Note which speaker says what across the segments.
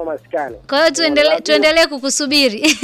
Speaker 1: maskani.
Speaker 2: Kwa hiyo tuendelee tuendelee kukusubiri.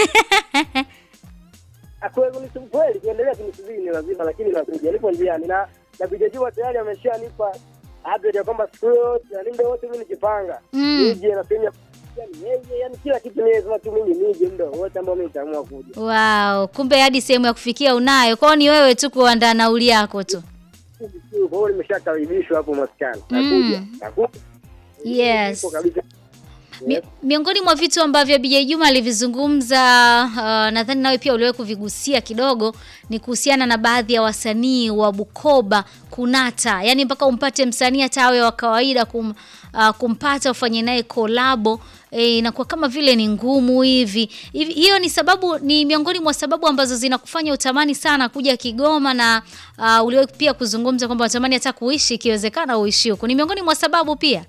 Speaker 1: Ah, kweli ni kweli kuendelea kunisubiri ni lazima, lakini nakuja, nipo njiani na na Bijajua tayari ameshanipa update ya kwamba siku yote na muda wote mimi nikipanga
Speaker 2: Mm.
Speaker 1: nije na sehemu ya yani yeye yani kila kitu ni lazima tu mimi nije muda wote ambao mimi nitaamua kuja.
Speaker 2: Wow, kumbe hadi sehemu ya kufikia unayo. Kwao ni wewe tu kuandaa nauli yako tu.
Speaker 1: Kwa hiyo nimeshakaribishwa hapo maskani.
Speaker 2: Mm.
Speaker 1: Nakuja. Nakuja.
Speaker 2: Yes.
Speaker 1: Nipo kabisa.
Speaker 2: Mi, miongoni mwa vitu ambavyo BJ Juma alivizungumza uh, nadhani nawe pia uliwahi kuvigusia kidogo ni kuhusiana na baadhi ya wasanii wa Bukoba kunata, yaani mpaka umpate msanii hata awe wa kawaida kum, uh, kumpata ufanye naye kolabo e, inakuwa kama vile ni ngumu hivi. hivi. Hiyo ni sababu, ni miongoni mwa sababu ambazo zinakufanya utamani sana kuja Kigoma, na uh, uliwahi pia kuzungumza kwamba unatamani hata kuishi ikiwezekana uishi huko. Ni miongoni mwa sababu pia.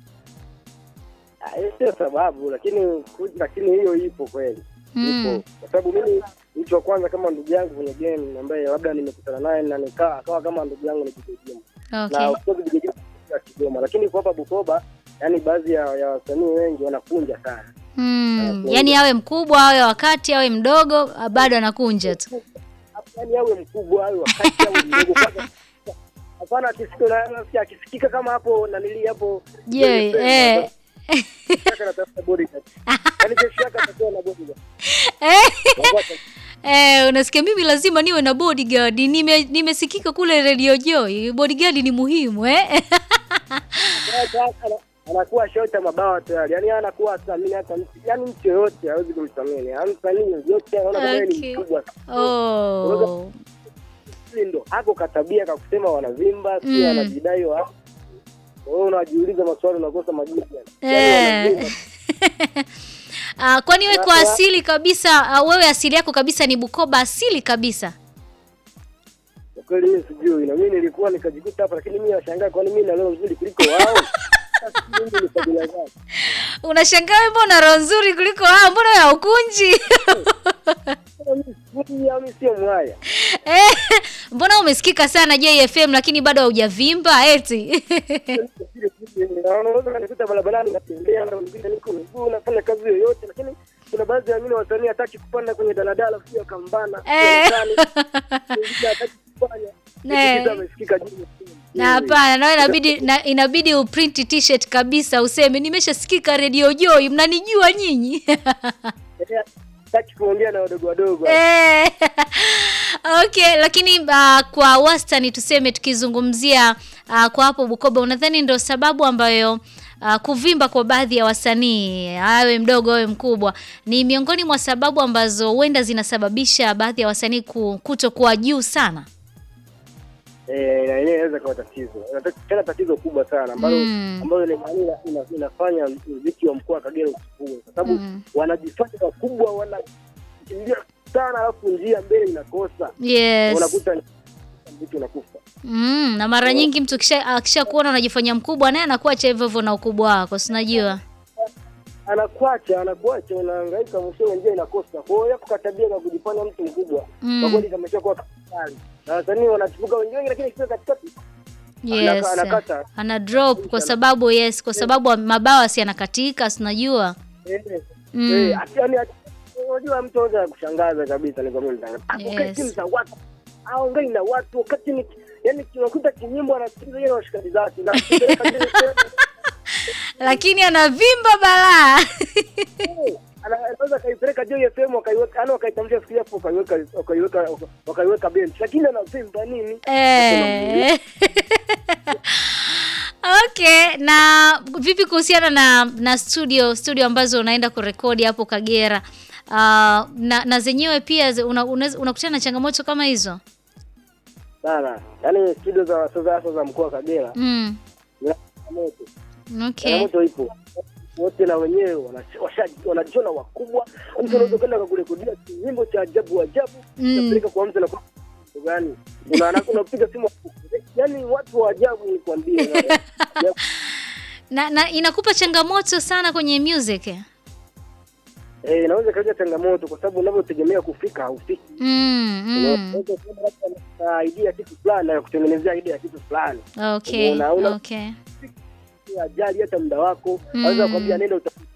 Speaker 1: Ah, hiyo sio sababu lakini lakini hiyo ipo kweli.
Speaker 2: Mm.
Speaker 1: Ipo. Kwa sababu mimi mtu wa kwanza kama ndugu yangu kwenye game ambaye labda nimekutana naye na nikaa akawa kama ndugu yangu ni Kijijini.
Speaker 2: Okay.
Speaker 1: Na of course Kijijini ya Kigoma lakini kwa hapa Bukoba yani baadhi ya, ya wasanii wengi wanakunja sana.
Speaker 2: Hmm. Yaani awe mkubwa awe wakati awe mdogo ah, bado anakunja tu.
Speaker 1: Yaani awe mkubwa awe wakati awe mdogo kwanza. Hapana akisikika na nasikia akisikika kama hapo nanili hapo.
Speaker 2: Je, eh.
Speaker 1: Shaka natafuta bodyguard. Yaani kesho yake atakuwa na bodyguard.
Speaker 2: Eh.
Speaker 1: Wacha-
Speaker 2: Eh, unasikia mimi lazima niwe na bodyguard. Nime nimesikika kule Radio Joy. Bodyguard ni muhimu eh.
Speaker 1: Sasa ana- anakuwa shota mabawa tayari, yani anakuwa athamini hata mtu, yani mtu yoyote hawezi kumthamini, yani msanii yoyote anaona kama yeye
Speaker 2: Okay.
Speaker 1: ni mkubwa.
Speaker 2: Oh.
Speaker 1: Hili ndo hako katabia kakusema wanavimba, si
Speaker 2: Mm.
Speaker 1: wanajidai wa wewe unajiuliza maswali unakosa majibu yani.
Speaker 2: Eh.
Speaker 1: Yani wanavimba.
Speaker 2: Ah, kwani wewe kwa
Speaker 1: Na-
Speaker 2: asili kabisa ah, wewe asili yako kabisa ni Bukoba asili kabisa.
Speaker 1: Kwa kweli mimi sijui, na mimi nilikuwa nikajikuta hapa, lakini mimi nashangaa kwani mimi na leo nzuri kuliko wao. Sasa mimi ni kabila gani?
Speaker 2: Unashangaa wewe mbona roho nzuri kuliko wao, mbona wewe haukunji?
Speaker 1: Mimi sijui, au mimi sio mwaya.
Speaker 2: Eh, mbona umesikika sana JFM lakini bado haujavimba eti?
Speaker 1: unaweza kanikuta barabarani natembea na mwingine niko mguu nafanya kazi yoyote, lakini kuna baadhi ya wengine wasanii hataki kupanda kwenye daladala sio akambana
Speaker 2: Eh.
Speaker 1: mwingine hataki kufanya
Speaker 2: Eh.
Speaker 1: Kitu amesikika juu
Speaker 2: Na hapana, nawe inabidi na, inabidi uprint t-shirt kabisa useme nimeshasikika Radio Joy, mnanijua nyinyi.
Speaker 1: hataki kuongea na wadogo wadogo
Speaker 2: Eh, okay, lakini uh, kwa wastani tuseme tukizungumzia uh, kwa hapo Bukoba, unadhani ndo sababu ambayo uh, kuvimba kwa baadhi ya wasanii awe mdogo awe mkubwa ni miongoni mwa sababu ambazo huenda zinasababisha baadhi ya wasanii ku- kutokuwa juu sana?
Speaker 1: eh, na yenyewe inaweza kuwa tatizo Inata- tena tatizo kubwa sana ambalo
Speaker 2: Mm.
Speaker 1: ambayo ni ina, ina, inafanya muziki wa mkoa wa Kagera usipue kwa sababu
Speaker 2: Mm.
Speaker 1: wanajifanya wakubwa wanakimbia sana alafu njia mbele inakosa
Speaker 2: Yes.
Speaker 1: unakuta mtu unakufa
Speaker 2: Mm, na mara nyingi mtu kisha akisha kuona unajifanya mkubwa naye anakuacha hivyo hivyo na ukubwa wako, si unajua?
Speaker 1: anakuacha anakuacha unahangaika mwishowe njia inakosa kwa hiyo yako katabia kwa kujifanya mtu mkubwa
Speaker 2: Mm.
Speaker 1: kwa kweli kameshakuwa kali na wasanii wanachipuka wengi wengi lakini kifika katikati
Speaker 2: Yes.
Speaker 1: Anaka- anakata.
Speaker 2: Ana drop kwa sababu yes, kwa sababu mabawa si yanakatika, si unajua?
Speaker 1: eh,
Speaker 2: Mm.
Speaker 1: eh, ati- yani ati- unajua mtu anaweza kushangaza kabisa ni kwa mimi nitanga
Speaker 2: Yes.
Speaker 1: yes. timu za watu aongei na watu wakati ni yani tunakuta kinyimbo anasikiliza yeye na washikaji zake na
Speaker 2: Lakini anavimba balaa.
Speaker 1: Ana- anaweza kaipeleka Joy FM wakaiweka yani wakaitamsha siku hapo wakaiweka wakaiweka wakaiweka bench lakini anavimba nini
Speaker 2: Eh. Okay, na vipi kuhusiana na na studio studio ambazo unaenda kurekodi hapo Kagera? Uh, na, na zenyewe pia zi- una- unaweza- unakutana na changamoto kama hizo?
Speaker 1: sana yani studio za sasa hasa za mkoa wa Kagera
Speaker 2: Mm.
Speaker 1: zina changamoto
Speaker 2: Okay.
Speaker 1: changamoto ipo wote na wenyewe wana- washa- wanajiona wakubwa mtu unaweza kwenda kakurekodia nyimbo cha ajabu ajabu
Speaker 2: Mm.
Speaker 1: unapeleka kwa mtu na kwa mtu gani Una- unapiga simu yani watu wa ajabu nikwambie na-
Speaker 2: Na, na inakupa changamoto sana kwenye music.
Speaker 1: eh, inaweza kaleta changamoto kwa sababu unavyotegemea kufika haufiki
Speaker 2: Mm, mm.
Speaker 1: unaweza kuwa labda na idea ya kitu fulani na kutengenezea idea ya kitu fulani
Speaker 2: Okay.
Speaker 1: Unaona, una-
Speaker 2: Okay.
Speaker 1: ajali hata muda wako
Speaker 2: Mm.
Speaker 1: aweza kuambia nenda utafute